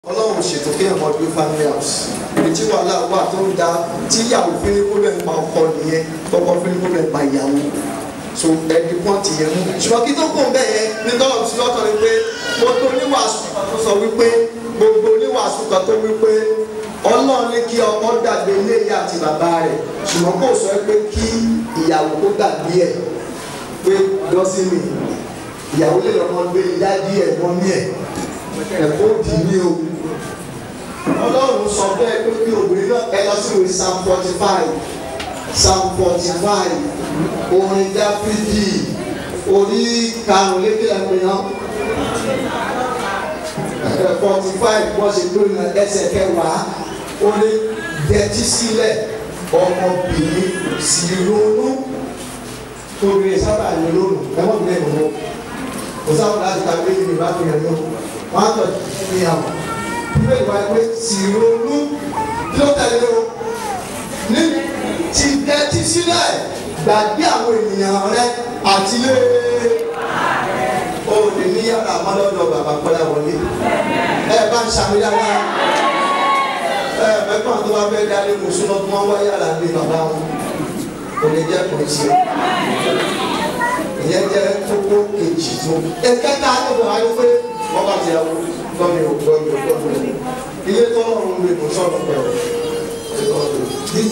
ọlọ́run ṣètò kí ẹ̀mọ́ gbé family house ibi tí wàhálà wà tó ń da tí ìyàwó fílípù rẹ̀ ń pa ọkọ nìyẹn tọkọ fílípù rẹ̀ ń pa ìyàwó so ẹni pọ́ǹtì yẹn mú ṣùgbọ́n kí tó kún bẹ́ẹ̀ yẹn ní tọ́lọ̀ tí lọ́tọ̀ ni pé gbogbo oníwàásù kan tó sọ wípé gbogbo oníwàásù kan tó wípé ọlọ́run ní kí ọkọ gbàgbé ilé ìyá àti bàbá rẹ̀ ṣùgbọ́n kò sọ pé kí ìyàwó kó gbàgbé ẹ̀ pé lọ́sìnì ìyàwó lè lọ́mọ gbé ìyá díẹ̀ mọ́ ní ẹ̀ ẹ̀kọ́ òdì ní o ọlọ́run sọ bẹ́ẹ̀ pé kí obìnrin náà ẹ lọ sí ìwé psalm forty five psalm forty five orin dáfídì orí karùnlékè ẹ̀pẹ̀yàn forty five wọ́n ṣe lórí ẹsẹ̀ kẹwàá ó ní dẹ́tí sílẹ̀ ọmọbìnrin sì ronú obìnrin sábà ní lónìí ẹ̀wọ̀n mi lẹ́nu mọ́ kò sábà láti ta pé ìrìn bá fi hàn yọ wọ́n á tọ̀ ní àwọn ìwé ìwà ẹgbẹ́ sì ronú kí ló tẹ̀lé o ní ti dẹ́tí sílẹ̀ gbàgbé àwọn ènìyàn rẹ àti lé o lè ní yàrá àmọ́lọ́dọ̀ bàbá pẹ́lá wọlé ẹ bá ń ṣàmìlára ẹ mẹ́fà tó bá fẹ́ dálé mùsùlùmọ́ tó wọ́n wá yàrá lé bàbá wọn kò lè jẹ́ kò sí ìyẹn jẹ́ kókó kejì tó ẹ̀kẹ́ta ló bọ̀ ayé pé wọ́n bá ti yà wọ́n gbọ́mi ò gbọ́mi ò gbọ́mi ò ilé tó lọ́rùn lè mú sọ̀rọ̀ pẹ̀lú.